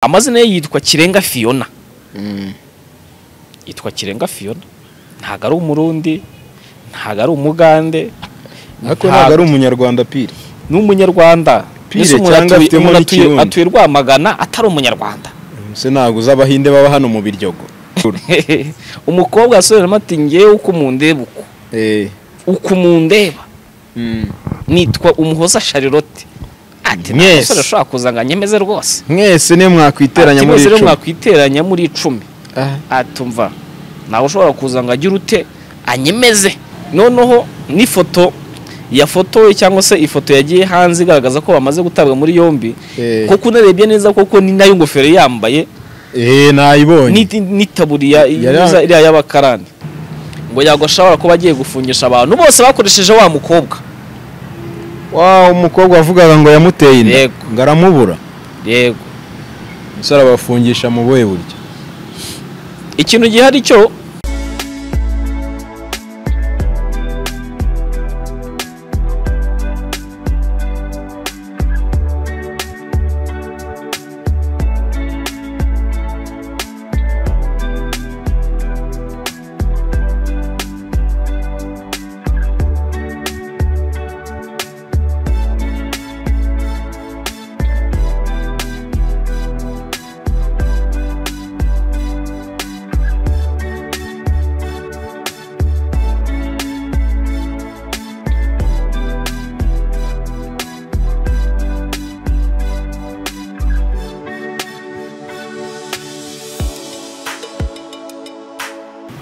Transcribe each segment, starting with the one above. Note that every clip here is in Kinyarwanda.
amazina ye yitwa kirenga fiona yitwa kirenga fiona ntabwo ari umurundi ntabwo ari umugande ariko ntabwo ari umunyarwanda pire ni umunyarwanda Pire Mbese umuntu cyangwa atuye- afitemo umuntu atuye- n'ikirundi. atuye rwamagana atari umunyarwanda se ntabwo uzi abahinde baba hano mu biryogo umukobwa yasubiramo ati ngewe uko mundeba uko Eh. uko mundeba Mm. nitwa umuhoza sharirote ati nta Mwese. musore ushobora kuza ngo anyemeze rwose mwese niyo mwakwiteranya Ati, muri "Mwese rero icumi mwakwiteranya muri icumi Ah. atumva ntawe ushobora kuza ngo agire ute anyemeze noneho n'ifoto yafotowe cyangwa se ifoto yagiye hanze igaragaza ko bamaze gutabwa muri yombi Eh. kuko unarebye neza koko ni nayo ngofero yambaye Eh, nayibonye n'iti- n'itaburiya Yari- iza- iriya y'abakarani ngo yagwa ashobora kuba agiye gufungisha abantu bose bakoresheje wa mukobwa wa umukobwa wavugaga ngo yamuteye inda Yego. ngo aramubura yego umusore abafungisha mu buhe buryo ikintu gihari cyo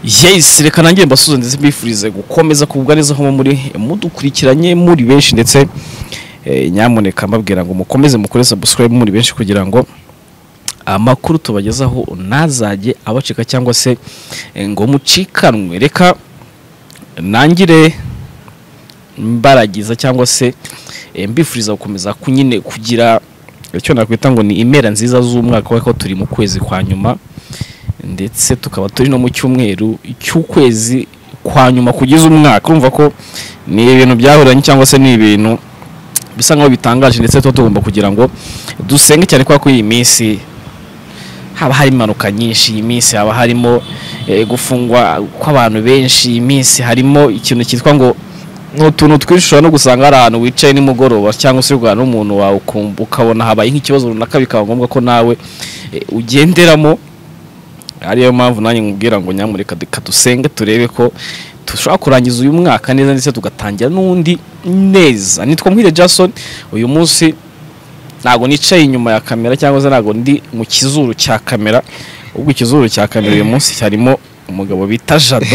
yes reka nanjye mbasuze ndetse mbifurize gukomeza kugubwa neza aho muri mudukurikiranye muri benshi ndetse eh, nyamuneka mbabwira ngo mukomeze mukore subscribe muri benshi kugira ngo amakuru tubagezaho ntazajye abacika cyangwa se eh, ngo mucikanwe reka nangire mbaragiza cyangwa se eh, mbifuriza gukomeza kunyine kugira icyo nakwita ngo ni imera nziza z'umwaka kuko turi mu kwezi kwa nyuma ndetse tukaba turi no mu cyumweru cy'ukwezi kwa nyuma kugeza umwaka urumva ko ni ibintu byahuranye cyangwa se ni ibintu bisa nkaho bitangaje ndetse tuba tugomba kugira ngo dusenge cyane kubera ko iyi minsi haba hari impanuka nyinshi iyi minsi haba harimo eh, gufungwa kw'abantu benshi iyi minsi harimo ikintu cyitwa ngo ni utuntu twinshi ushobora no gusanga hari ahantu wicaye nimugoroba cyangwa se uri guhura n'umuntu wawe ukumva- ukabona habaye nk'ikibazo runaka bikaba ngombwa ko nawe eh, ugenderamo ariyo mpamvu nanjye nkubwira ngo nyamureka reka dusenge turebe ko dushobora kurangiza uyu mwaka neza ndetse tugatangira n'undi neza nitwa Muhire Jason uyu munsi ntabwo nicaye inyuma ya kamera cyangwa se ntabwo ndi mu kizuru cya kamera ubwo ikizuru cya kamera uyu munsi harimo umugabo bita Jado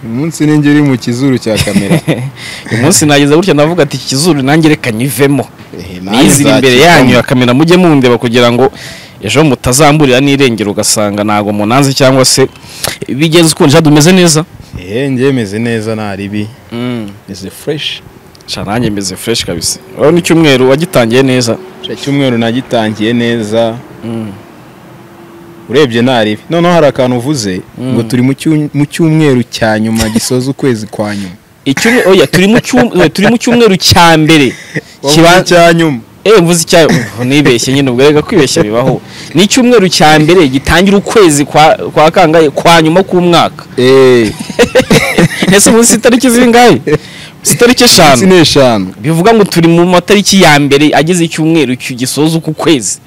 uyu munsi ninjye uri mu kizuru cya kamera uyu munsi nageze gutya ndavuga ati iki kizuru nanjye reka nyivemo Eh, nanjye n'iziri imbere nzakivamo. yanyu ya kamera mujye mundeba kugira ngo ejo mutazamburira n'irengero ugasanga ntabwo munanze cyangwa se bigeze ukuntu Jado umeze neza Eh, njye meze neza nta ribi meze fureshi Sha nanjye meze fresh kabisa urabona icyumweru wagitangiye neza icyo cyumweru nagitangiye neza urebye nta ribi noneho hari akantu uvuze ngo turi mu cyu- mu cyumweru cya nyuma gisoza ukwezi kwa nyuma Icyumwe- oya turi mu cyum- oya, turi mu cyumweru cya mbere Kiba- kibanza cya nyuma eh mvuze icyayo Ubu nibeshye nyine ubwo rega kwibeshya bibaho ni icyumweru cya mbere gitangira ukwezi kwa kwa kangahe kwa nyuma k'umwaka eee ese umunsi itariki zingahe si itariki isi eshanu ni eshanu bivuga ngo turi mu matariki ya mbere ageze icyumweru ki- gisoza uku kwezi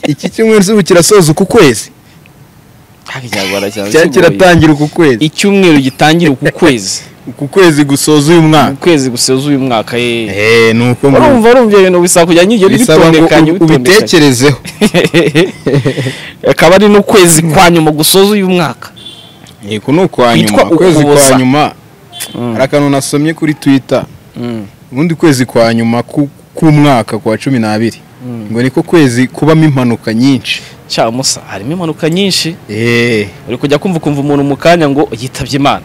iki cyumweru se ubu kirasoza uku kwezi Ariko ikinyarwanda cyane cyari kigoye. kiratangira uku kwezi icyumweru gitangira uku kwezi uku kwezi gusoza uyu mwaka ukwezi gusoza uyu mwaka eh eee ni uko ngo urumva urumva ibintu bisaba kujya nyigera bisaba ngo ubitondekanye ubu- ubitekerezeho ubitondekanye. akaba ari n'ukwezi kwa nyuma gusoza uyu mwaka yego ni ukwa nyuma Kwitwa ukwezi kwa Ukuboza. nyuma hari akantu nasomye kuri twita ubundi kwezi kwa nyuma ku- k'umwaka kwa cumi n'abiri ngo niko kwezi kubamo impanuka nyinshi cya musa harimo impanuka nyinshi eee uri kujya kumva ukumva umuntu mu kanya ngo yitabye imana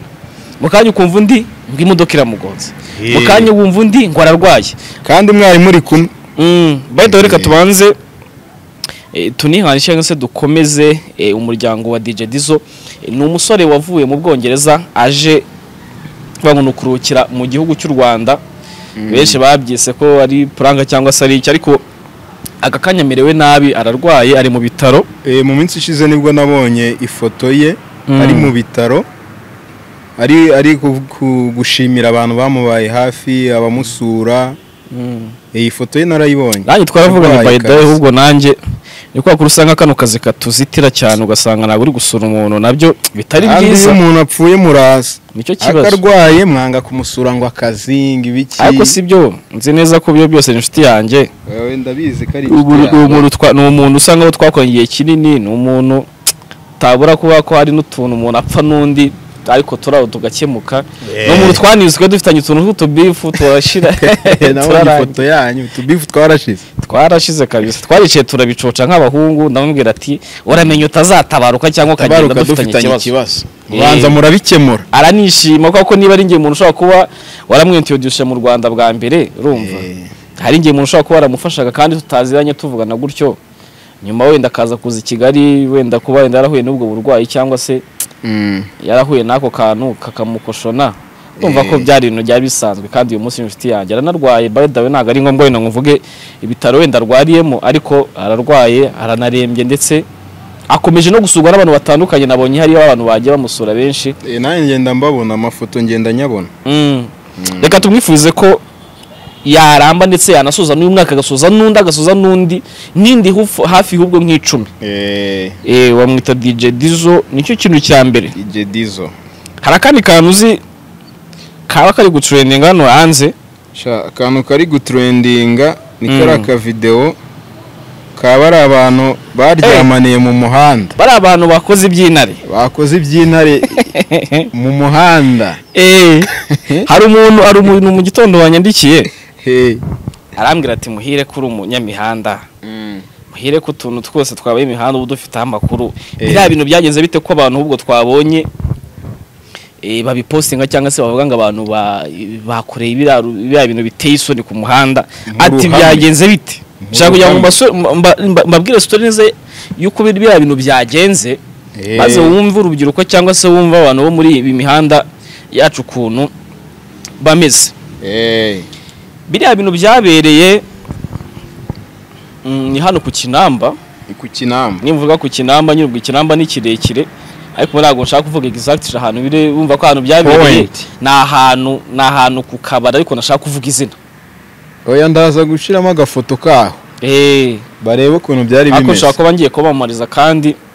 mu kanya ukumva undi ngo imodoka iramugonze mu Eh. kanya wumva undi ngo ararwaye kandi mwari muri kumwe Mm, by the way reka Eh. tubanze eh, tunihanishe cyangwa se dukomeze eh, umuryango wa DJ Dizzo Eh, ni umusore wavuye mu Bwongereza aje kuvuga ngo kuruhukira mu gihugu cy'u Rwanda benshi babyise ko ari puranga cyangwa se ari iki ariko aka kanya amerewe nabi ararwaye ari mu bitaro Eh, mu minsi ishize nibwo nabonye ifoto ye Mm. ari mu bitaro ari ari ku- ku- gushimira abantu bamubaye hafi abamusura iyi foto ye narayibonye nanjye twaravuganye by Arwaye the way kabisa. ahubwo nanjye ni kwa kuri usanga kano kazi katuzitira cyane ugasanga ntabwo uri gusura umuntu nabyo bitari Kandi iyo byiza umuntu apfuye muraza nicyo kibazo akarwaye mwanga kumusura ngo akazi ngo ibiki ariko si byo nzi neza ko byo byose ni inshuti yanjye Wewe ndabizi ko ari ubu inshuti ni yawe. umuntu twa- ni umuntu usa nkaho twakoranye igihe kinini ni umuntu utabura kuba ko hari n'utuntu umuntu apfa n'undi ariko turaho tugakemuka ni umuntu twanizwe dufitanye utuntu tw'utubifu turashira Eh, nabonye turarangiza. ifoto yanyu utubifu twarashize twarashize kabisa twaricaye turabicoca nk'abahungu ndamubwira ati uramenye utazatabaruka cyangwa ukagenda tabaruka dufitanye dufitanye ikibazo ikibazo Eh. ubanza murabikemura aranishima kuko niba ari ngiye umuntu ushobora kuba waramwintiyodisha mu rwanda bwa mbere urumva Eh. hari ngiye umuntu ushobora kuba waramufashaga kandi tutaziranye tuvugana gutyo nyuma wenda akaza kuza i kigali wenda kuba wenda yarahuye n'ubwo burwayi cyangwa se Mm. yarahuye n'ako kantu kakamukoshona kumva ko Eh. byari ibintu byari bisanzwe kandi uyu munsi inshuti yanjye aranarwaye dawe ntabwo ari ngombwa wenda ngo mvuge ibitaro wenda arwariyemo ariko ararwaye aranarembye ndetse akomeje no gusurwa n'abantu batandukanye nabonye hariyo abantu bagiye bamusura benshi Eh, nanjye ngenda mbabona amafoto ngenda nyabona Mm. reka tumwifurize ko yaramba ndetse yanasoza n'uyu mwaka agasoza n'undi agasoza n'undi n'indi huf- hafi hubwo nk'icumi Eh, Eh, wamwita dj dizo nicyo kintu cya mbere Dj Dizo hari akandi kantu uzi kaba kari gutrendinga hano hanze Sha, akantu kari gutrendinga ni Mm. kariya kavidewo kaba ari abantu baryamaniye mu muhanda bari abantu bakoze iby'intare bakoze iby'intare mu muhanda Eh, hari umuntu hari umuntu mu gitondo wanyandikiye Hey. arambwira ati muhire ko uri umunyamihanda muhire ko utuntu twose twabaye imihanda ubu dufiteho amakuru Eh. biriya bintu byagenze bite ko abantu ahubwo twabonye eh, babipostinga cyangwa se bavuga ngo abantu ba- bakoreye biriya ru- biriya bintu biteye isoni ku muhanda Nk'uruhame. ati byagenze bite nshaka kugira ngo mbaso- mba- mba- mbabwire sitori neza y'uko biri- biriya bintu byagenze Eh. maze wumve urubyiruko cyangwa se wumve abantu bo muri iyi mihanda yacu ukuntu bameze Hey. biriya bintu byabereye mm, ni hano ku kinamba ni ku kinamba nimvuga ku kinamba nyirubwo ikinamba ni kirekire ariko ntabwo nshaka kuvuga exact ahantu biri wumva ko ahantu byabereye Point. ni ahantu ni ahantu ku kabari ariko nashaka kuvuga izina oya ndaza gushiramo agafoto kaho eh barebe ukuntu byari ariko bimeze nshaka kuba ngiye kubamamariza kandi mu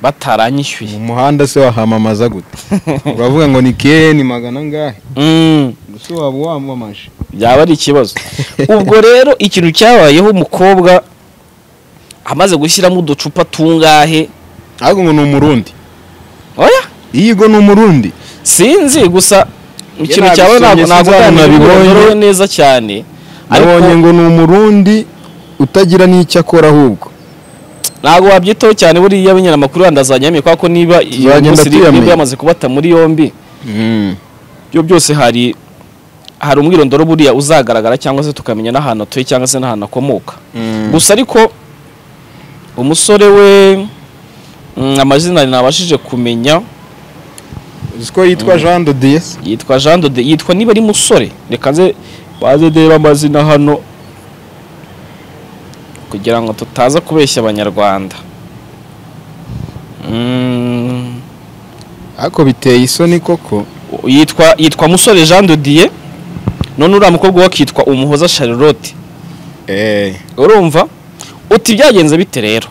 bataranyishyuye muhanda se wahamamaza gute uravuga ngo ni keni magana angahe mm. gusa waba wamamaje byaba ari ikibazo ubwo rero ikintu cyabayeho umukobwa amaze gushyiramo uducupa tungahe ariko ngo ni umurundi oya iyigo ni umurundi sinzi gusa ikintu nabisomye, cyawe ntabwo sinzi ntabwo ahantu nabibonye. nabibonye neza cyane nabonye ngo ni umurundi utagira n'icyo akora ahubwo ntabwo wabyitaho cyane buriya banyura amakuru yandi azanyamye kubera ko niba iyo Tuzagenda munsi iri- tuyamenya. niba yamaze kubata muri yombi byo byose hari hari umwirondoro buriya uzagaragara cyangwa se tukamenya n'ahantu atuye cyangwa se n'ahantu akomoka gusa ariko umusore we mm, amazina nabashije kumenya uzi ko yitwa jean de diyesi yitwa jean de yitwa niba ari musore reka nze baze ndebe amazina hano kugira ngo tutaza kubeshya abanyarwanda Mm, ariko biteye isoni koko yitwa yitwa musore jean de dieu none uriya mukobwa we akitwa umuhoza charlotte urumva uti byagenze bite rero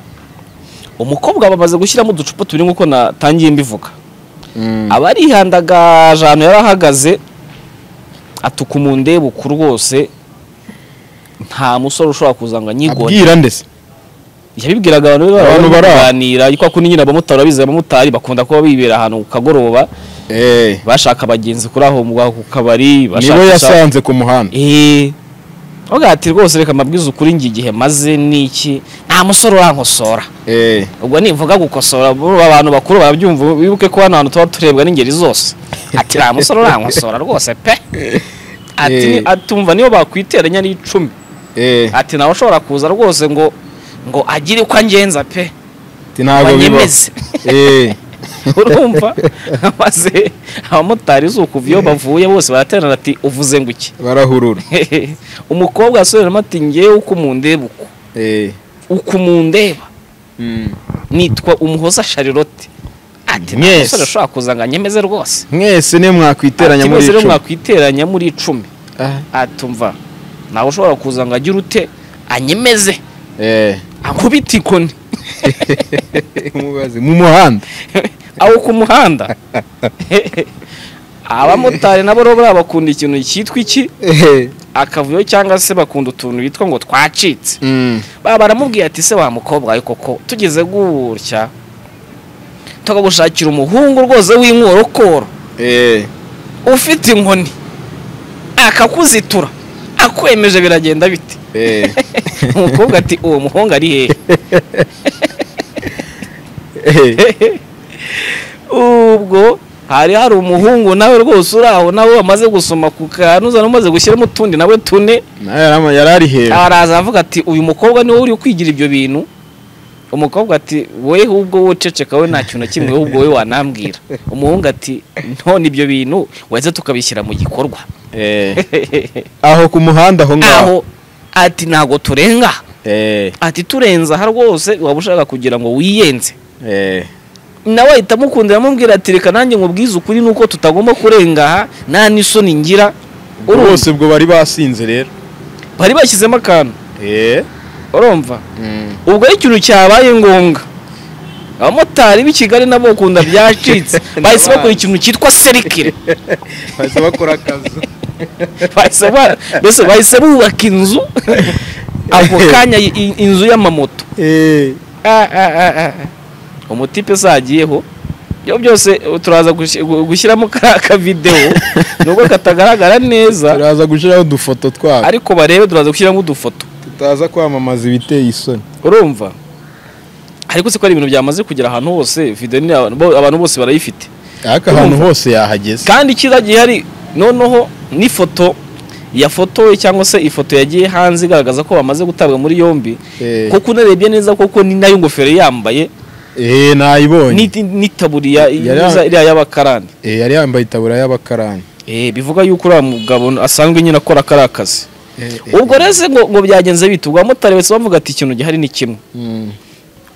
umukobwa bamaze gushyiramo uducupa turi nk'uko natangiye mbivuga abarihandagaje ahantu yari ahagaze atuka umundebe uku rwose nta musore ushobora kuza ngo anyigone abwira ndetse yabibwiraga abantu be Abantu bari aho. kuganira kuko ko nyine abamotari babizi abamotari bakunda kuba bibera ahantu ku kagoroba bashaka abagenzi kuri aho mu- ku kabari nibo bashakisha- yasanze ku muhanda Eh, avuga ati rwose reka amabwiriza ukuri njye igihe maze niki nta musore urankosora ubwo nivuga gukosora buriya abantu bakuru barabyumva wibuke ko hano hantu tuba turebwa n'ingeri zose ati nta musore urankosora rwose pe ati Eh. ni- atumva niyo bakwiteranya n'icumi ati nawe ushobora kuza rwose ngo ngo agire uko angenza pe Ati, ntabwo bibaho banyemeze Eh, urumva maze abamotari izuba kuva iyo bavuye bose baraterana ati uvuze ngo iki barahurura umukobwa yasubiramo ati ngewe uko mundeba uko eh uku mundeba nitwa umuhoza sharilote ati nta Mwese. musore ushobora kuza ngo anyemeze rwose mwese niyo mwakwiteranya Ati, muri mwese rero icumi mwakwiteranya muri icumi Ah, atumva ntawe ushobora kuza ngo agire ute anyemeze eh. ankubite ikoni Umubaze, mu muhanda aho ku muhanda abamotari nabo rero buriya bakunda ikintu cyitwa iki Eh, akavuyo cyangwa se bakunda utuntu bitwa ngo twacitse mm. baba baramubwiye ati se wa mukobwa we koko tugeze gutya tukagushakira umuhungu rwose w'inkorokoro Eh, ufite inkoni akakuzitura akwemeje biragenda bite eh. umukobwa ati uwo muhungu ari hehe Eh, ubwo hari hari umuhungu nawe rwose uri aho nawe wamaze gusoma ku kantu uzana umaze gushyiramo utundi nawe tune nawe yari ama- yari ari hejuru araza avuga ati uyu mukobwa niwe uri kwigira ibyo bintu umukobwa ati wowe ubwo woceceka we nta kintu na kimwe ahubwo wowe wanambwira umuhungu ati none ibyo bintu wahise tukabishyira mu gikorwa Eh, aho ku muhanda aho ngaho aho ati ntabwo turenga Eh, ati turenze aha rwose waba ushaka kugira ngo wiyenze eh. nawe ahita amukundira amubwira ati reka nanjye nkubwize ukuri nuko tutagomba kurenga aha nta n'isoni ngira urose bose ubwo bari basinze rero bari bashyizemo akantu Eh, urumva mm. ubwo ari ikintu cyabaye ngombwa abamotari b'i kigali nabo bakunda byacitse bahise bakora ikintu cyitwa serikire bahise bakora akazu bahise ba- mbese bahise bubaka inzu ako kanya i- i- inzu y'amamoto Eh, Ah, ah, ah, ah. umutipe se agiyeho ibyo byose uh, turaza gushi- gu- gushyiramo kariya kavidewo nubwo katagaragara neza turaza gushyiraho udufoto twabo ariko barebe turaza gushyiramo udufoto tutaza kwamamaza ibiteye isoni urumva ariko si ko ari ibintu byamaze kugera ahantu hose video ni abantu bo- abantu bose barayifite ariko ahantu hose yahageze kandi icyiza gihari noneho n'ifoto yafotowe cyangwa se ifoto yagiye hanze igaragaza ko bamaze gutabwa muri yombi Eh. kuko unarebye neza koko ni nayo ngofero yambaye Eh, nayibonye n'iti- n'itaburiya Yari- iza- iriya y'abakarani Eh, yari yambaye itabura y'abakarani Eh, bivuga yuko uriya mugabo asanzwe nyine akora kariya kazi Eh, eh. ubwo rero ngo, ngo byagenze bite ubwo abamotari bahise bavuga ati ikintu gihari ni kimwe Mm.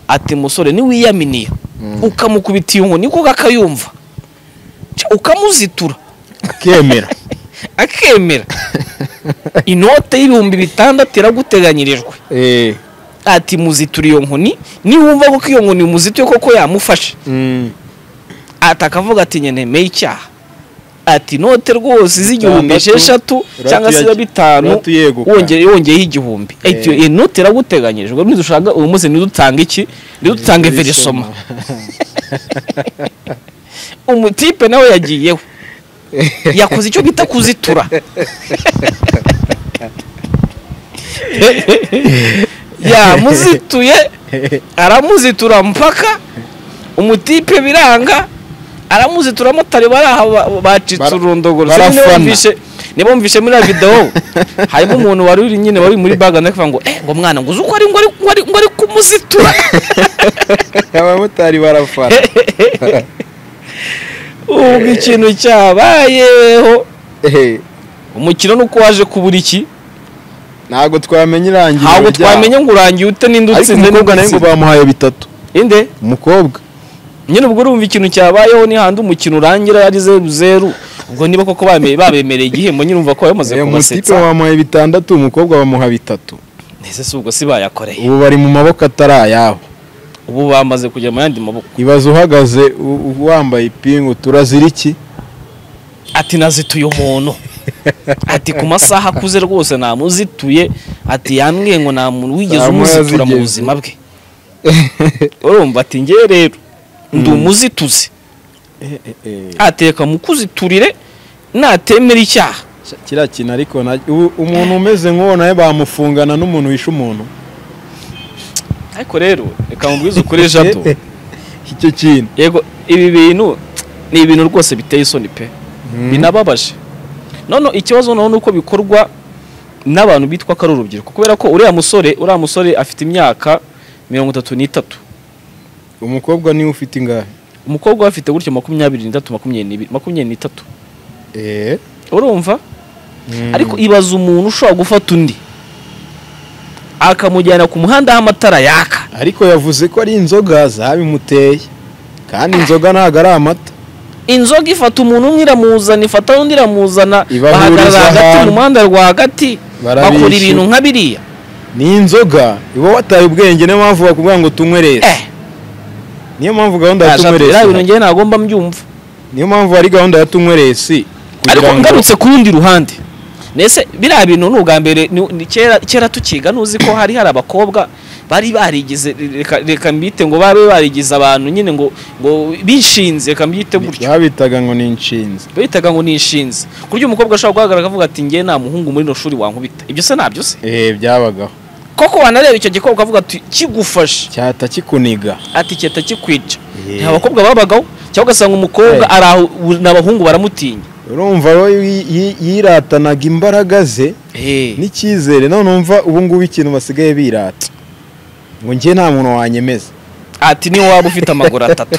ati musore niwiyaminiye Mm. ukamukubita iyo nkoni ko kakayumva Ca- ukamuzitura akemera akemera inote y'ibihumbi bitandatu iraguteganyirijwe Eh, ati muzitura iyo nkoni niwumva ko iyo nkoni umuzituye koko yamufashe mm. ati akavuga ati nyine meye icyaha ati inote rwose z'igihumbi Itandatu, esheshatu uratu cyangwa se yagi- bitanu uratu yeguka. wongere- yongeyeho igihumbi Ati, Eh. iyo note iraguteganyirijwe nidushaka uyu munsi nidutanga iki nidutange verisoma umutipe nawe yagiyeho yakoze icyo bita kuzitura yamuzituye aramuzitura mpaka umutipe biranga aramuzitura abamotari bari aha ba- bacitse Bara- urundogoro barafana. niba mvishe muri ya videwo harimo umuntu wari uri nyine wari muri baga nawe ngo eh ngo mwana ngo uzi uko ari ngo ari- ngo ari- ngo ari kumuzitura abamotari barafana ubwo ikintu cyabayeho Eh, umukino ni uko waje kubura iki ntabwo twamenya irangiriro ntabwo ryabo. twamenya ngo urangiye ute n'indi ariko utsinze umukobwa nawe ngo n'utsinze bamuhaye bitatu inde umukobwa nyine ubwo urumva ikintu cyabayeho ni handi umukino urangira ari zeru zeru ubwo niba koko bame- babemereye igihembo nyine umva ko bamaze Eh, umutipe kubasetsa bamuhaye bitandatu umukobwa bamuha bitatu ese si ubwo si bayakoreye ubu bari mu maboko atari ayabo ubu bamaze kujya mu yandi maboko ibaze uhagaze u- u- wambaye ipingu turazira iki ati nazituye umuntu ati ku masaha akuze rwose namuzituye ati yambwiye ngo nta muntu wigeze Nta muntu umuzitura mu yazigeze. buzima bwe urumva ati ngewe rero ndi umuzituzi ateka mukuziturire natemera icyaha kiriya kintu ariko na- ubu umuntu umeze nk'uwo nawe bamufungana n'umuntu wishe umuntu ariko rero reka mubwize ukuri jado icyo kintu yego ibi bintu ni ibintu rwose biteye isoni pe binababaje none ikibazo noneho ni uko bikorwa n'abantu bitwa ko ari urubyiruko kubera ko uriya musore uriya musore afite imyaka mirongo itatu n'itatu umukobwa niwe ufite ingahe umukobwa we afite gutyo makumyabiri n'itatu makumyabiri n'ibiri- makumyabiri n'itatu Eh. urumva Mm. ariko ibaza umuntu ushobora gufata undi akamujyana ku muhanda aho amatara yaka ariko yavuze ko ari inzoga zabimuteye kandi inzoga ntabwo ari amata inzoga ifata umuntu umwe iramuzana ifata undi iramuzana Ibahuriza bahagarara hagati ahantu. mu muhanda rwagati Barabishyura. bakora ibintu nka biriya ni inzoga iba wataye ubwenge niyo mpamvu bakubwira ngo tunywereze eh niyo mpamvu gahunda ya biriya bintu tunywereze ngewe ntabwo mba mbyumva niyo mpamvu hari gahunda ya tunywereze ariko kugira ngo ngarutse ku rundi ruhande nese biriya bintu ni ubwa mbere ni- ni kera kera tukiga ntuzi ko hari hari abakobwa bari barigize reka- reka mbite ngo babe barigize abantu nyine ngo ngo bishinze reka mbyite gutyo babitaga ngo ni inshinzi bitaga ngo nishinze ku buryo umukobwa ashobora guhagarara akavuga ati njye nta muhungu muri rino shuri wankubita ibyo se nabyo se eee byabagaho koko wanareba icyo gikobwa ukavuga ati kigufashe cyata kikuniga ati cyeta kikwica Eee. nta bakobwa babagaho cyangwa ugasanga umukobwa Hey. ari aho ubu n'abahungu baramutinya urumva we yi- yi- yiratanaga imbaraga ze n'icyizere none wumva ubu ngubu ikintu basigaye birata ngo njye nta muntu wanyemeza ati niyo waba ufite amaguru atatu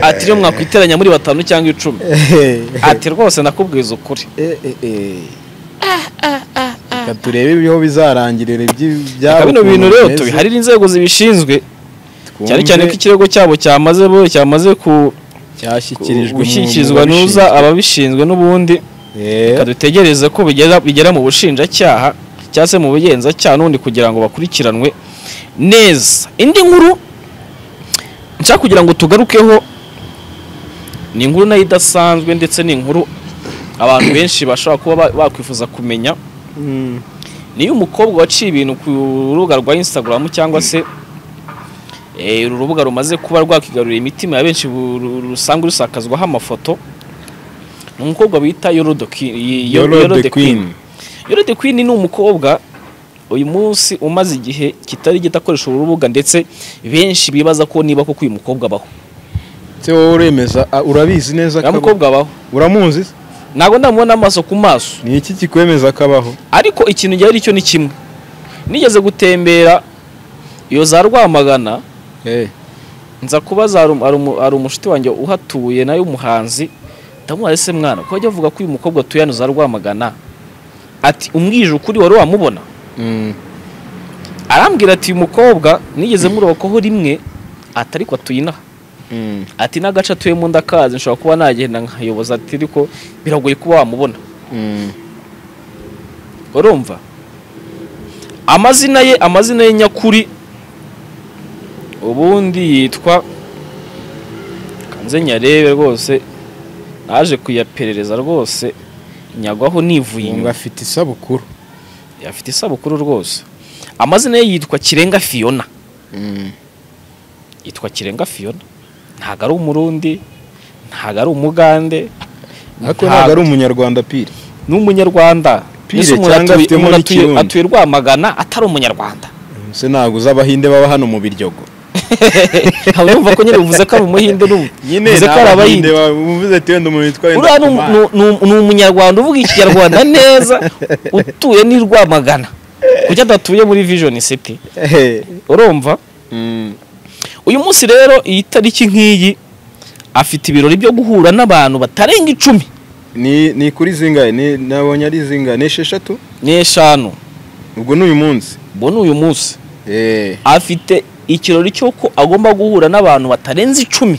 ati niyo mwakwiteranya muri batanu cyangwa icumi ati rwose nakubwiza ukuri reka turebe ibiho bizarangirira iby- Reka ibyabo bino bintu ukuntu rero bimeze, tubiharire inzego zibishinzwe twumve cyane cyane ko ikirego cyabo cyamaze bo cyamaze ku cyashyikirijwe mu- mu gushyikirizwa babishinzwe. n'uza ababishinzwe n'ubundi Eh, reka dutegereze ko bigera bigera mu bushinjacyaha cyangwa se mu bugenzacyaha n'ubundi kugira ngo bakurikiranwe neza indi nkuru nshaka kugira ngo tugarukeho ni inkuru nayo idasanzwe ndetse ni inkuru abantu benshi bashobora kuba ba- bakwifuza kumenya mm, niyo umukobwa waciye ibintu ku rubuga rwa Instagram cyangwa se eh, uru rubuga rumaze kuba rwakigarurira imitima ya benshi bu- ru- ru- rusanzwe rusakazwaho amafoto ni umukobwa bita Yoro the Queen- y- Yolo Yoro the Queen. Yoro the Queen ni umukobwa uyu munsi umaze igihe kitari gito akoresha uru rubuga ndetse benshi bibaza ko niba koko uyu mukobwa abaho se wowe uremeza ah, urabizi neza uyu ko mukobwa abaho uramuzi se? ntabwo ndamubona amaso ku maso ni iki kikwemeza ko abaho ariko ikintu gihari cyo ni kimwe nigeze gutembera iyo za Rwamagana Eh, nza kubaza hari umu- hari umu- hari umushuti wanjye uhatuye nayo umuhanzi ndamubaza ese mwana ko ajya avuga ko uyu mukobwa atuye hano za Rwamagana ati umbwije ukuri wari wamubona mm, arambwira ati uyu mukobwa nigeze murokoho rimwe ati ariko atuye inaha mm. ati n'agace atuyemo ndakazi nshobora kuba nagenda nkayoboza ati ariko biragoye kuba wamubona urumva amazina ye amazina ye nyakuri ubundi yitwa kanze nyarebe rwose naje kuyaperereza rwose nyagwaho nivuye ngo inyuma afite isabukuru afite isabukuru rwose amazina ye yitwa kirenga fiyona yitwa kirenga fiyona ntago ari umurundi ntago ari umugande ariko ntabwo ari umunyarwanda pire ni umunyarwanda Pire Mbese umuntu cyangwa atuye- afitemo umuntu atuye- n'ikirundi. atuye rwamagana atari umunyarwanda se ntabwo uzi abahinde baba hano mu biryogo ntabwo numva ko nyine bivuze ko ari umuhinde n'ubu nyine bivuze ko ari abayinde uvuze ati wenda umuntu witwa uriya ni umu- ni umu- ni umunyarwanda uvuga ikinyarwanda neza utuye n'i rwamagana kuki adatuye muri vision city urumva uyu munsi rero iyi tariki nk'iyi afite ibirori byo guhura n'abantu batarenga icumi ni ni kuri zingahe Ni- nabonye ari zingahe ni esheshatu n'eshanu ubwo ni uyu munsi ubwo ni uyu munsi Eh, afite ikirori cy'uko agomba guhura n'abantu batarenze icumi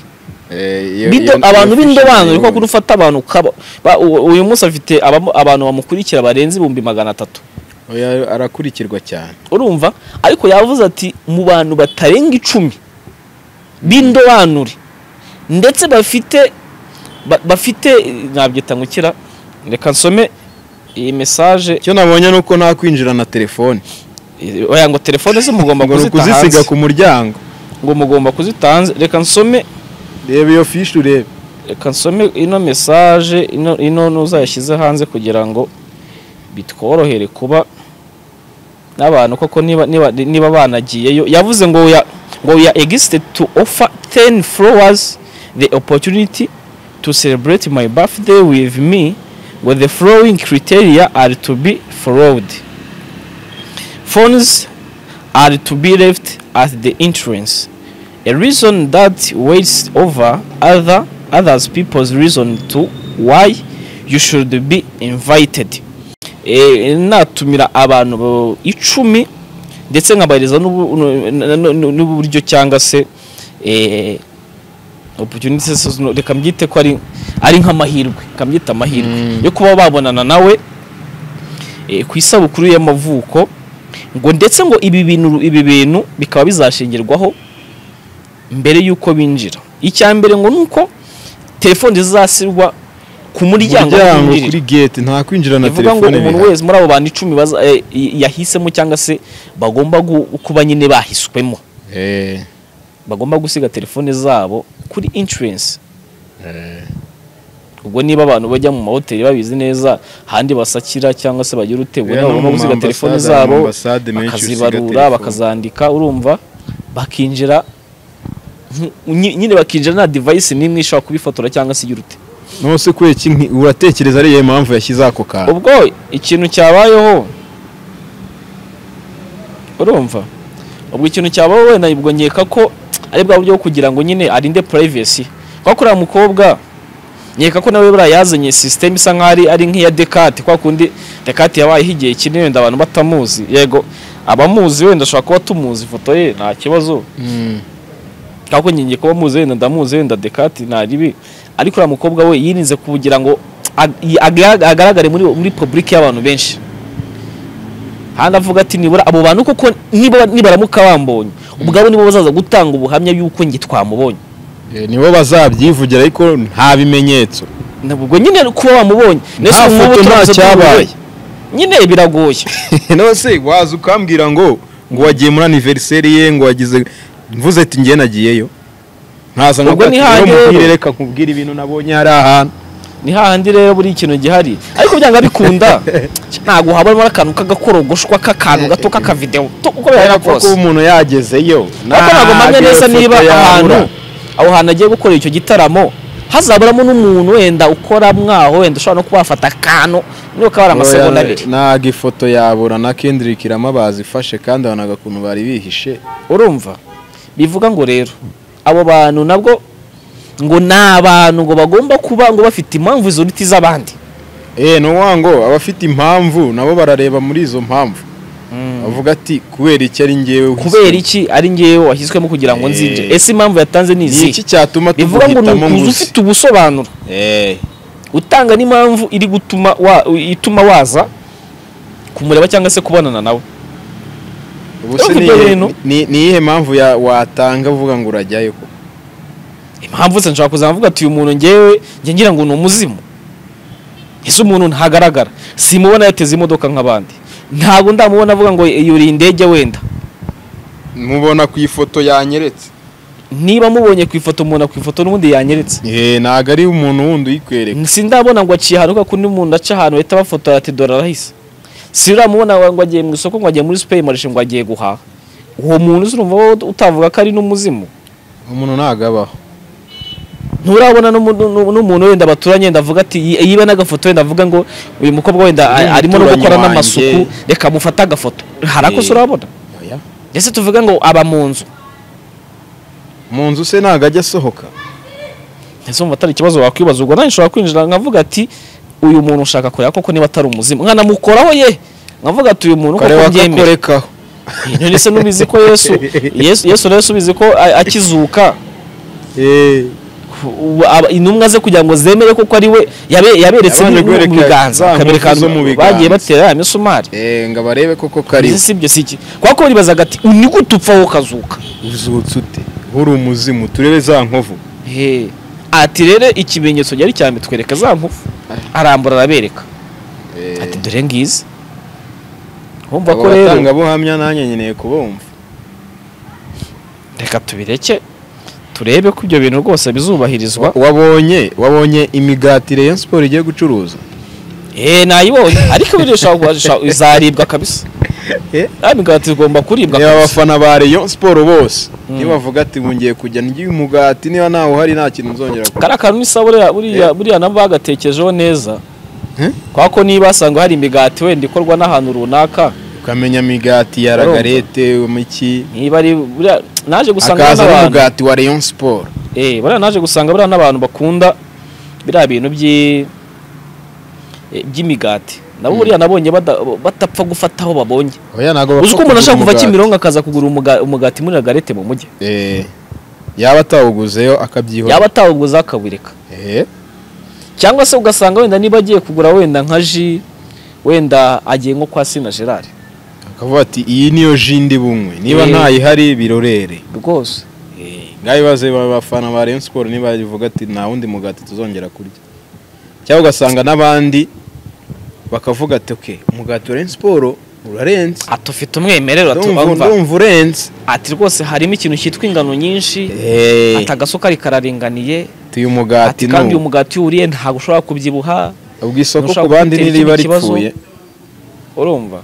eh, iyo- Bido- iyo- abantu iyo b'indobanure official kuko ufata abantu ukaba ba- u- uyu munsi afite abamo- abantu bamukurikira barenze ibihumbi magana atatu Oya, arakurikirwa cyane urumva ariko yavuze ati mu bantu batarenga icumi b'indobanure ndetse bafite ba- bafite nabyita ngo kira reka nsome iyi mesaje icyo nabonye ni uko nta kwinjira na telefoni eh, oya ngo telefone ze mugomba ngo ni kuzita ukuzisiga hanze ku muryango ngo mugomba kuzita hanze reka nsome reba iyo fishi urebe reka nsome ino mesaje ino ino nuzayashyize hanze kugira ngo bitworohere kuba n'abantu koko niba niba niba banagiyeyo yavuze ngo ya ngo ya existe to offer 10 flowers the opportunity to celebrate my birthday with me where the following criteria are to be followed phones are to be left at the entrance a reason that weighs over other others people's reason to why you should be invited eh, natumira abantu bo- icumi ndetse nkabahereza n'ubu- nu- nu- nu- n'uburyo cyangwa se eh, opportunities zino- reka mbyite ko ari ari nk'amahirwe reka mbyite amahirwe yo kuba babonana nawe eh, ku isabukuru y'amavuko ngo ndetse ngo ibi bintu ibi bintu bikaba bizashingirwaho mbere y'uko binjira icya mbere ngo ni uko telefone zizasirwa ku muryango aho umuryango binjirira. kuri gate nta kwinjira na bivuga ngo telefone umuntu bihari. wese muri abo bantu icumi baza- eh, yahisemo cyangwa se bagomba gu- kuba nyine bahiswemo Eh, bagomba gusiga telefone zabo kuri insurance eh. ubwo niba abantu bajya mu mahoteli babizi neza ahandi basakira cyangwa se bagira utegura Buriya no nabo mu gusiga maambasade, telefone mu zabo maambasade menshi usiga bakazibarura telefone. bakazandika urumva bakinjira nk- nyi- nyine bakinjira nta device n'imwe ishobora kubifotora cyangwa se igira ute none se kubera iki nti- uratekereza ariyo mpamvu yashyize ako kantu ubwo ikintu cyabayeho urumva ubwo ikintu cyabayeho wenda ubwo nkeka ko ari bwa buryo bwo kugira ngo nyine arinde privacy kuko uriya mukobwa nkeka ko nawe buriya yazanye sisiteme isa nk'aho ari- ari nk'iya dekate kwa kundi dekate yabayeho igihe kinini wenda abantu batamuzi yego abamuzi wenda ashobora kuba tumuzi ifoto ye nta kibazo Mm. ntabwo nkingiye kuba muzi wenda ndamuzi wenda dekati ntaribi ariko uriya mukobwa we yirinze kugira ngo ag- agra- agaragare muri muri public y'abantu benshi handi avuga ati nibura abo bantu kuko niba nibaramuka bambonye ubwabo nibo bazaza gutanga ubuhamya y'uko njye twamubonye Eh, nibo bazabyivugira ariko nta bimenyetso ntabwo nyine kuba bamubonye Nese Nta nk'ubu foto, nta turamutse cyabaye. duhuye, nyine biragoye nose waza ukambwira ngo ngo wagiye muri aniveriseri ye ngo wagize mvuze ati ngiye nagiyeyo nkaza Ubwo ni hahandi rero. nkubwire reka nkubwire ibintu nabonye hari ahantu ni hahandi rero buri ikintu gihari ariko byanga bikunda ntabwo habamo akantu k'agakorogoshwa k'akantu gato k'akavidewo tu- uko bihari Ariko kose kuba umuntu yagezeyo ariko ntabwo mpamya neza niba ahantu aho hantu agiye gukorera icyo gitaramo hazaburamo n'umuntu wenda ukora mwaho wenda ushobora no kuba wafata akantu niba kaba ari amasegonda abiri ntabwo ifoto yabura na Kendrick iramabaza ifashe kandi abanaga ukuntu bari bihishe urumva bivuga ngo rero abo bantu nabwo ngo ni abantu ngo bagomba kuba ngo bafite impamvu ziruta iz'abandi Eh, ni wa ngo abafite impamvu nabo barareba muri izo mpamvu bavuga ati kubera iki ari njyewe uhisemo." kubera iki ari ngewe wahiswemo kugira ngo nzinjire Eh. ese impamvu yatanze ni ni iki izihe cyatuma bivuga ngo ni tuguhitamo ukuza nguzi ufite ubusobanuro Eh, utanga n'impamvu iri gutuma wa, ituma waza kumureba cyangwa se kubonana nawe ubu se Urumva ni ibyo iyihe- bintu? ni- ni iyihe mpamvu ya- watanga uvuga ngo urajyayo ko impamvu se nshobora kuza nkavuga ati uyu muntu ngewe njye ngira ngo ni umuzimu ese umuntu ntagaragara simubona yateze imodoka nk'abandi ntabwo ndamubona avuga ngo yuriye indege wenda mubona ku ifoto yanyeretse niba mubonye ku ifoto mubona ku ifoto n'ubundi yanyeretse ntabwo ari umuntu wundi uyikwereka sindabona ngo aciye ahantu kuko undi muntu aca ahantu bahita bafotora ati dore arahise siramubona ngo agiye mu isoko ngo agiye muri superimarishe ngo agiye guhaha uwo muntu se urumva wowe utavuga ko ari n'umuzimu umuntu ntabwo abaho nturabona n'umu- n'u- n'umuntu wenda baturanye ndavuga ati "Yi- yibe n'agafoto wenda avuga ngo uyu mukobwa wenda a- Ni arimo no gukora umuturanyi n'amasuku wanjye." reka mufate agafoto hari akoze Eh. urabona ndetse tuvuga ngo aba mu nzu mu nzu se ntabwo ajya asohoka ese wumva atari ikibazo wakwibaza ubwo nanjye nshobora kwinjira nkavuga ati uyu muntu ushaka kureba koko niba atari umuzimu nkanamukoraho ye nkavuga ati uyu muntu koko kareba mbyemera kakorekaho none se nubizi ko yesu yesu yesu rero ubizi ko a- akizuka Eh, ubu aba- intumwa ze kugira ngo zemere koko ari we yabe- yaberetse Yabanje ni- mu kwereka za biganza akabereka nkovu zo ahantu mu biganza. bagiye batera ya misumari eh, ngo abarebe koko kariho Ese si ibyo si iki kubera ko baribazaga ati ni gute upfaho ukazuka uzutse ute uri umuzimu turebe za nkovu He. ati rero ikimenyetso cyari cyane twereka za nkovu arambura arabereka Eh, ati dore ngizi wumva abo ko rero batangabuhamya nanjye nkeneye kubumva reka tubireke turebe ko ibyo bintu rwose bizubahirizwa wabonye wabonye imigati Rayon Sport igiye gucuruza Eh nayibonye ariko biriya ushobora guhahisha izaribwa kabisa Eh? Ari imigati igomba kuribwa reba kabisa abafana ba Rayon Sport bose niba bavuga ati ngiye kujya ndya uyu mugati niba ntawe uhari nta kintu nzongera gukora kariya kantu n'isabure buriya buriya buriya nabo bagatekerejeho neza Eh? kubera ko niba basanga hari imigati wenda ikorwa n'ahantu runaka ukamenya imigati ya ragarete umiki niba ari buriya naje gusanga akaza n'abantu n'umugati wa Rayon Sport eh buriya naje gusanga buriya n'abantu bakunda biriya bintu by'i- eh, by'imigati nabo buriya nabonye bada- batapfa gufata aho babonye oya ntabwo bapfa uzi ko umuntu kugura ashaka kuva umugati. kimironko akaza kugura umuga- umugati muri agarete mu mujyi Eh, yaba atawuguzeyo akabyihorera yaba atawuguza akawureka Eh, cyangwa se ugasanga wenda niba agiye kugura wenda nka ji wenda agiye nko kwa sina gerard akavuga ati iyi niyo ji ndi bunywe niba Eh. ntayihari birorere rwose ngaho ibibazo abafana ba Rayon Sport ntibavuga ati nta wundi mugati tuzongera kurya cyangwa ugasanga n'abandi bakavuga ati oke umugati wa Rayon Sport urarenze ati ufite umwimerere ndumva ati ndumva urenze ati rwose harimo ikintu cyitwa ingano nyinshi Eh, ati agasukari kararinganiye ati uyu mugati ati ni kandi uyu ubu. mugati iyo uwuriye ntabwo ushobora kubyibuha ubwo isoko ku ntushobora bandi gutera ntiriba ikindi kibazo. ripfuye urumva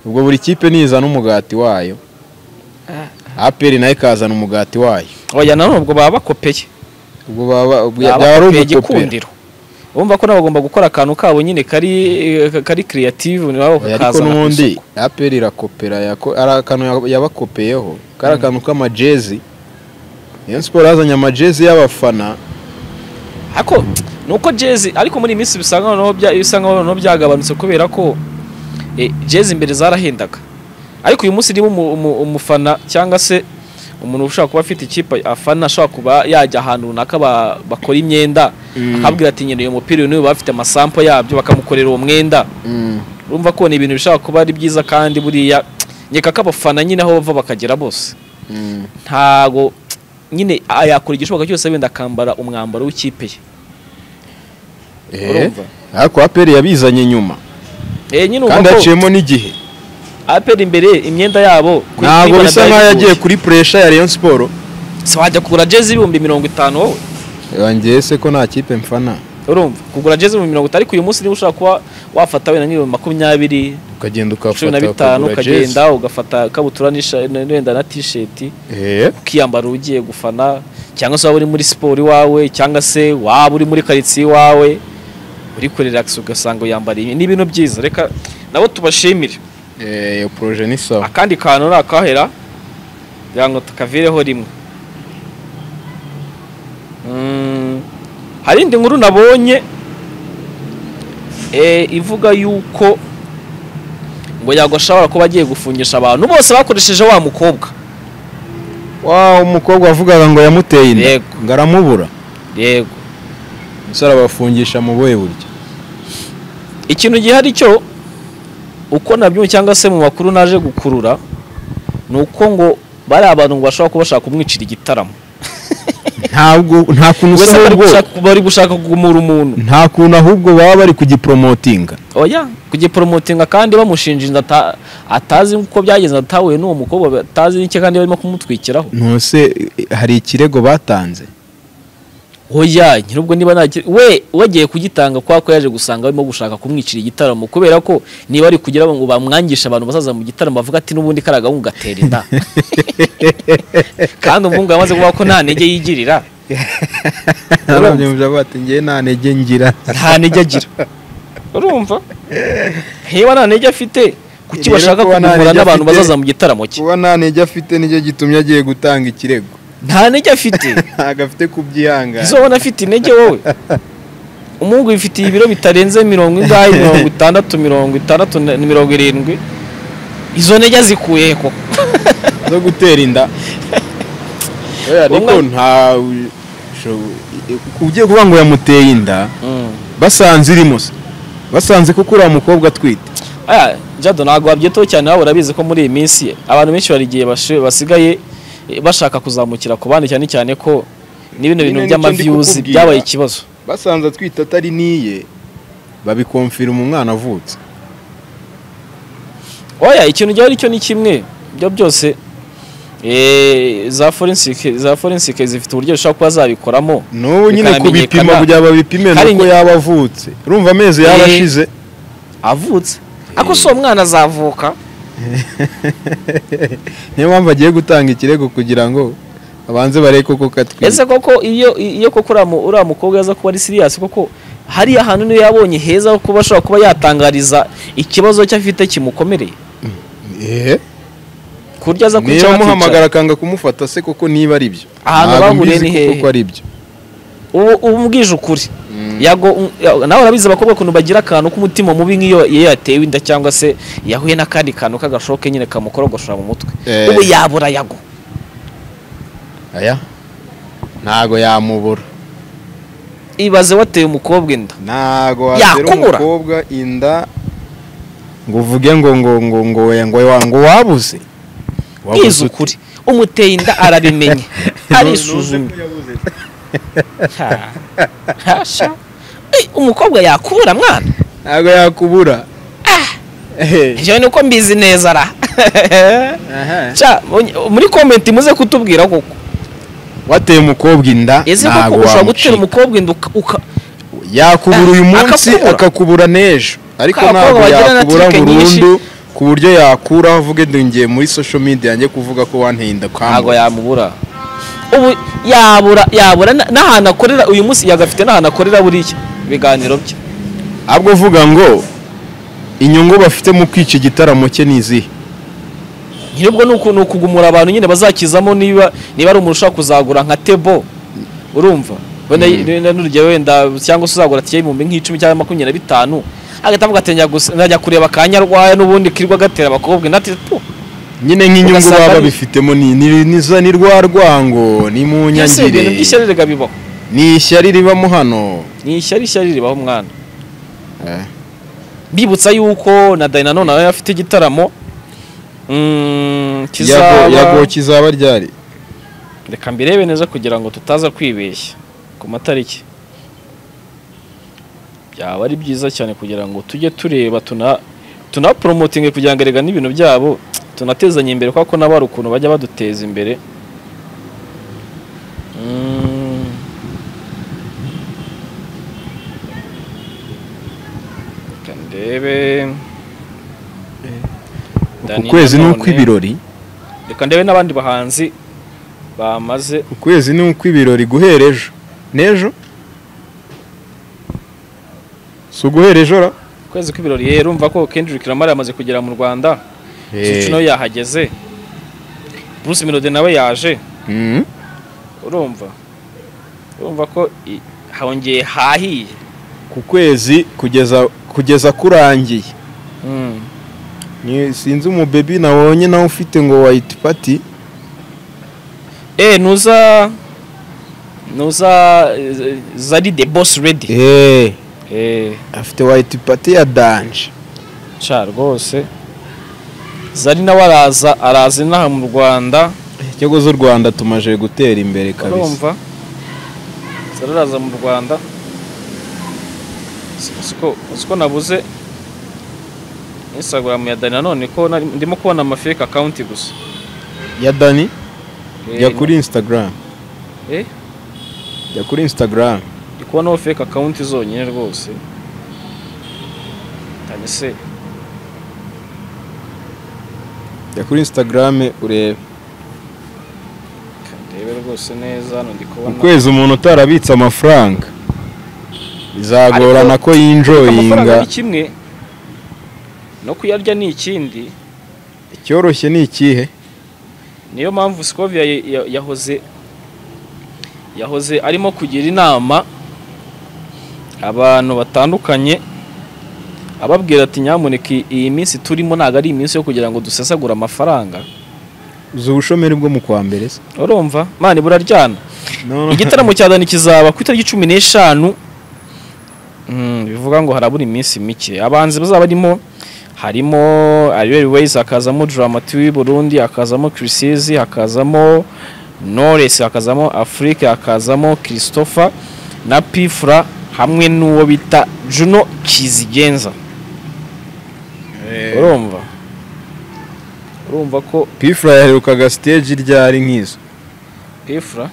ubwo buri kipe nizana umugati wayo aperi nayo ikazana umugati wayo oya na nubwo baba bakopeye ubwo baba ubwo baba byaba ari bakopeye umukopera igikundiro bumva ko nabo bagomba gukora akantu kabo nyine kari kari creative nabo ariko bakazana ku n'ubundi isoko. aperi irakopera yako- ari akantu ya- yabakopeyeho kari akantu k'amajezi Rayon Sport yazanye amajezi y'abafana ariko nuko jezi ariko muri iyi minsi bisanga noneho bya bisanga noneho byagabanutse kubera ko eh, jezi imbere zarahendaga ariko uyu munsi niba umu- umu- umufana cyangwa se umuntu ushobora kuba afite ikipe afana ashobora kuba yajya ahantu runaka ba- bakora imyenda akabwira ati nyine uyu mupira uyu niwe bafite amasampo yabyo bakamukorera uwo mwenda urumva ko ni ibintu bishobora kuba ari byiza kandi buriya nkeka ko abafana nyine aho bava bakagera bose ntago nyine a- yakora igishoboka cyose wenda akambara umwambaro w'ikipe ye Eh, Urumva? ariko aperi yabizanye nyuma Eh, nyine kandi urumva ko yaciyemo n'igihe apera imbere imyenda yabo ntabwo bisa nkaho yagiye kuri kuri puresha ya Rayon Sport wajya kugura jezi ibihumbi mirongo itanu wowe Yongeye se ko nta kipe mfana urumva kugura jezi ibihumbi mirongo itanu ariko uyu munsi niba ushobora kuba wafata wenda nk'ibihumbi makumyabiri ukagenda cumi na ukafata bitanu ukagura ukagenda ugafata ikabutura n'isha- wenda na tisheti jezi. Eh, ukiyambara ugiye gufana cyangwa se waba uri muri siporo iwawe cyangwa se waba uri muri karitsiye iwawe uri kuri relax ugasanga uyambariye ni ibintu byiza reka nabo tubashimire eh, iyo poroje ni sawa akandi kantu ni akahera kugira ngo tukavireho rimwe Mm, hari indi nkuru nabonye eh, ivuga yuko ngo yago ashobora kuba agiye gufungisha abantu bose bakoresheje wa mukobwa wa umukobwa wavugaga ngo yamuteye inda Yego. ngo aramubura yego umusore abafungisha mu buhe buryo ikintu gihari cyo uko nabyumva cyangwa se mu makuru naje gukurura ni uko ngo bari abantu ngo bashobora kuba bashaka kumwicira igitaramo ntabwo nta kuntu wese usaba bari ubwo gushaka- bari gushaka kugumura umuntu nta kuntu ahubwo baba bari kugiporomotinga oya kugiporomotinga kandi bamushinja inda ata- atazi uko byagenze atahuye n'uwo mukobwa atazi n'icyo kandi barimo kumutwikiraho ntuse eh, hari ikirego batanze oya nyirubwo niba nta ki- we wagiye kugitanga kwa ko yaje gusanga barimo gushaka kumwicira igitaramo kubera ko niba ari kugira ngo bamwangishe abantu bazaza mu gitaramo bavuga ati n'ubundi kari agahungu gatera inda kandi umuhungu yamaze kuvuga ko nta ntege yigirira arabyumvira avuga ati ngewe nta ntege ngira nta ntege agira urumva niba nta ntege afite kuki Rero bashaka kuba nta kumuvura ntege n'abantu afite- bazaza mu gitaramo cye kuba nta ntege afite nicyo gitumye agiye gutanga ikirego nta ntege afite ntabwo afite kubyihangana izobona afite intege wowe umuhungu wifitiye ibiro bitarenze mirongo ingahe mirongo itandatu mirongo itandatu na mirongo irindwi izo ntege azikuye he koko zo gutera inda oya ariko Umwe- nta ugiye kuvuga ngo yamuteye inda basanze irimo se basanze kuko uriya mukobwa atwite aya jado ntabwo wabyitaho cyane waba urabizi ko muri iyi minsi abantu benshi bari igihe bashi- basigaye eh, bashaka kuzamukira ku bandi cyane cyane ko n'ibintu bintu Nyine nicyo ndi by'amaviyuzi kukubwira. byabaye ikibazo basanze atwite atari niye babikomfirima umwana avutse oya ikintu gihari cyo ni kimwe ibyo byose eh, za forensike za forensike zifite uburyo zishobora kuba zabikoramo n'ubu nyine Bikamenyekana. kubipima kugira babipime Kari nuko nyine- yaba avutse urumva amezi Eh. yaba ashize avutse ako si uwo mwana azavuka niyo mpamvu agiye gutanga ikirego kugira ngo abanze barebe koko katwite ese koko iyo iyo koko uriya mu- uriya mukobwa yaza kuba ari siriyasi koko hariya hantu niyo yabonye heza ho kuba ashobora kuba yatangariza ikibazo cye afite kimukomereye Eh, ku buryo aza niyo kwicara akicara amuhamagara akanga kumufata se koko niba ari byo Ahantu Ntabwo bahuriye mbizi ni kuko hehe? ko ari byo ubu ubu umbwije ukuri Mm. Yago un- ya- nawe urabizi abakobwa ukuntu bagira akantu k'umutima mubi nk'iyo iyo yatewe inda cyangwa se yahuye n'akandi kantu k'agashoke nyine kamukorogosha mu mutwe Eh. ubu yabura yago aya ntago yamubura ibaze wateye umukobwa inda ntago watera Yakubura. umukobwa inda ngo uvuge ngo ngo ngo ngo we- ngo wa- ngo wabuze bwiza ukuri umuteye inda arabimenye arisuzumye Ha. Hasha. Eh, umukobwa yakubura mwana ntago yakubura Eh, ivyo ni uko mbizi neza ra aha. Sha, mu- muri komenti muze kutubwira koko wateye umukobwa inda ese ntago koko ushobora wamucika. gutera umukobwa inda uka- uka- yakubura uyu Ah, munsi akakubura. akakubura n'ejo ariko Ka ntabwo bakobwa bagira na yakubura trike nyinshi. burundu ku buryo yakuraho avuge ngo ngiye muri social media njye kuvuga ko wanteye inda ntabwo kwambura yamubura ubu yabura yabura na- n'ahantu akorera uyu munsi yagafite n'ahantu akorera buriya ibiganiro bye ahubwo uvuga ngo inyungu bafite mu kwica igitaramo cye ni izihe nk'ubwo ni uku- ni ukugumura abantu nyine bazakizamo niba niba ari umuntu ushaka kuzagura nka tebo urumva wenda wenda n'urugero wenda cyangwa se uzagura tiye ibihumbi nk'icumi cyangwa makumyabiri na bitanu agahita avuga ati njya gusa- njya kureba akanyarwaya n'ubundi kirwa gatera abakobwa inati tu nyine nk'inyungu Ugasanga baba ari- babifitemo ni ni- ni za- ni rwa rwango ni mu ese ibintu nyangire by'ishyari rega bibaho ni ishyari ribamo hano ni ishyari ishyari ribaho mwana Eh. mbibutsa yuko na dayina none nawe afite igitaramo mm, Yago- kizaba yago kizaba ryari reka mbirebe neza kugira ngo tutaza kwibeshya ku matariki byaba ari byiza cyane kugira ngo tujye tureba tuna tunaporomotinge kugira ngo erega n'ibintu byabo tunatezanye imbere kuko nabo hari ukuntu bajya baduteza imbere Mm. Reka ndebe uku kwezi ni ukw'ibirori ukw'ibirori reka ndebe n'abandi bahanzi bamaze ukwezi ni ukw'ibirori guhera ejo n'ejo si uguhera ejo ra kwezi kw'ibirori ye urumva ko Kendrick Lamar yamaze kugera mu Rwanda Cici nawe yahageze Bruce Melody nawe yaje Mhm. urumva urumva ko i- hongeye hahiye ku kwezi kugeza kugeza kurangiye Mm. Ni- sinzi umubebi nabonye nawe ufite ngo wayiti pati eh nuza nuza eh, zari the boss ready eh afite wayiti pati ya danje cha rwose zari nawe araza araza inaha mu Rwanda ikigo z'u rwanda tumaze gutera imbere kabisa urumva zaraza mu rwanda Si- siko siko nabuze instagram ya dani nanone ko nari- ndimo kubona ama fake account gusa ya dani Eh, jya kuri instagram eh jya kuri instagram ndi kubonaho fake account zonyine rwose cyane se jya kuri instagram urebe reka ndebe rwose neza hano ndi ku kubona kwezi umuntu utarabitse amafaranga bizagorana Ariko- ko yinjoyinga amafaranga ni kimwe no kuyarya ni ikindi icyoroshye ni ikihe niyo mpamvu sikovia ya- ya- yahoze yahoze arimo kugira inama abantu batandukanye ababwira ati nyamuneka iyi- iyi minsi turimo ntabwo ari iminsi yo kugira ngo dusesagure amafaranga uzi ubushomeri bwo mu kwa mbere se urumva mani buraryana No, no. igitaramo cya dani kizaba ku itariki cumi n'eshanu Mm, bivuga ngo harabura iminsi mike abahanzi bazaba barimo harimo Ariyeri Ways hakazamo Dramati w'i Burundi hakazamo Chrissiz hakazamo Knowless hakazamo Afrique hakazamo Christopher na Pifra hamwe n'uwo bita Juno Kizigenza urumva urumva ko pifura yaherukaga stage ryari nk'izo Pifra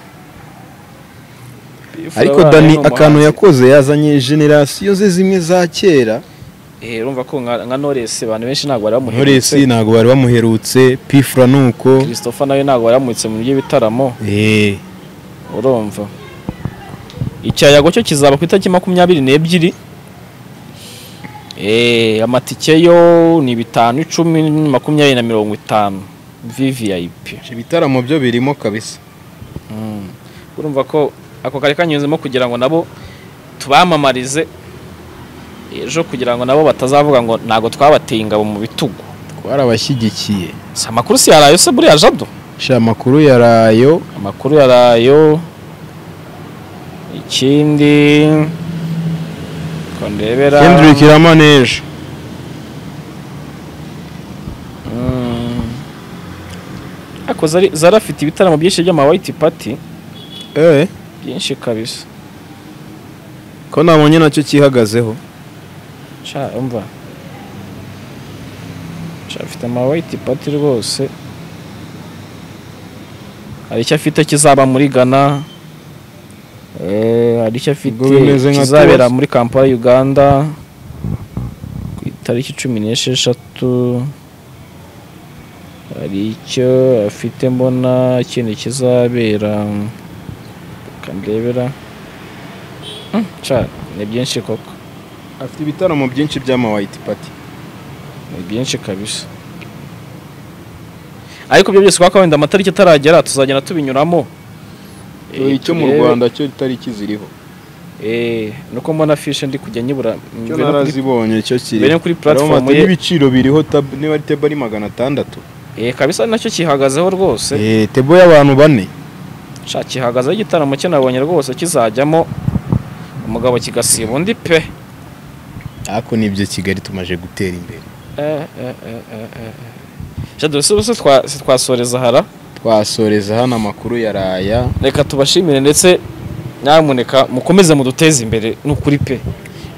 Pifra ariko yabaye dani n'umuhanzi. akantu yakoze yazanye generasiyo ze zimwe za kera Eh, urumva ko nka nka Knowless abantu benshi ntabwo bari bamuherutse ntoresi ntabwo bari bamuherutse pifura ni uko Christopher nawe ntabwo yaramuritse mu by'ibitaramo Eh, urumva icyayago cyo kizaba ku itariki makumyabiri n'ebyiri Eh, amatike yo ni bitanu icumi makumyabiri na mirongo itanu vvip ibyo bitaramo byo birimo kabisa Mm. urumva ko ako kari kanyuzemo kugira ngo nabo tubamamarize ejo kugira ngo nabo batazavuga ngo ntabwo twabateye ingabo mu bitugu twarabashyigikiye si amakuru si ya rayo se buriya jado sha amakuru ya rayo amakuru ya rayo ikindi ko ndebera Kendrick Iramaneje Mm. Ako zari zari afite ibitaramo byinshi by'amawayiti pati eh byinshi kabisa ko nabonye nacyo cyihagazeho sha umva sha afite amawayiti pati rwose hari icyo afite kizaba muri Ghana eh, hari icyo afite Ubwo bimeze nka kizabera tuzi. muri Kampala Uganda ku itariki cumi n'esheshatu hari icyo afite mbona ikindi kizabera kandebera Hmm, sha ni byinshi koko afite ibitaramo byinshi by'amawayiti pati ni byinshi kabisa ariko ibyo byose kubaka wenda amatariki ataragera tuzagenda tubinyuramo Eh, icyo mu turebe. rwanda cyo tariki ziriho eh nuko mbona afishe ndi kujya nyibura icyo mbe no kuri- narazibonye cyo mbe no kiri kuri Urabona platform ati, ye n'ibiciro biriho tab- niba ari tebo ari magana atandatu eh kabisa nacyo kihagazeho rwose Eh, tebo y'abantu bane sha kihagazeho igitaramo cye nabonye rwose kizajyamo umugabo kigasiba undi pe ariko nibyo kigali tumaje gutera imbere eh eh eh eh, eh Shadow se bose twa se twasoreza hara twasoreza hano amakuru ya raya reka tubashimire ndetse nyamuneka mukomeze muduteze imbere n'ukuri pe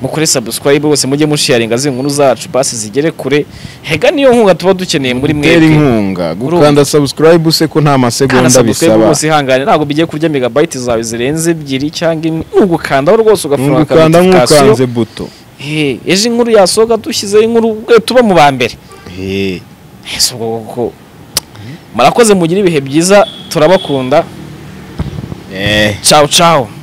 mukore subscribe bose mujye musharinga z'inkuru zacu basi zigere kure hega niyo nkunga tuba dukeneye muri tera mwebwe inkunga gukanda subscribe use ko nta masegonda kanda subscribe bisaba bose ihangane ntabwo bigiye kurya megabyte zawe zirenze ebyiri cyangwa imwe nugukandaho rwose ugafunga ntugukanda nk'ukanze buto he ejo inkuru yasohoka dushyizeho inkuru ubwe tuba mu ba mbere Eh, ese ubwo koko murakoze mugire ibihe byiza turabakunda eh ciao ciao